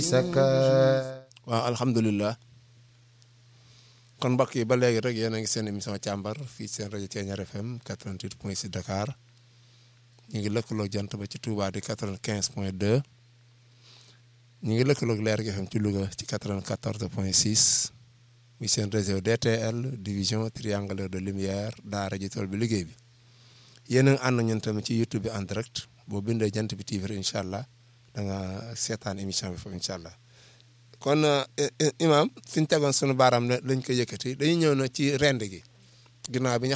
waaw alhamdulilah kon mbokk yi ba léegi rek yéen a ngi seen émission càmbar fii seen rajo Thiéniere FM 88 point 6 Dakar ñu ngi lëkkaloo jant ba ci Touba di 95 point 2 ñu ngi lëkkaloog Leer gi FM ci Louga ci 94 point 6 muy seen réseau DTL division triangulaire de lumière daara ji tool bi liggéey bi yéen a ngi ànd ñun tamit ci YouTube bi en direct boo bindee jant bi TV incha allah da nga seetaan émission bi foofu incha allah kon imam fi ñu tegoon sunu baaraam lañ ko yëkkati dañuy ñëw na ci rend gi ginnaaw bi ñu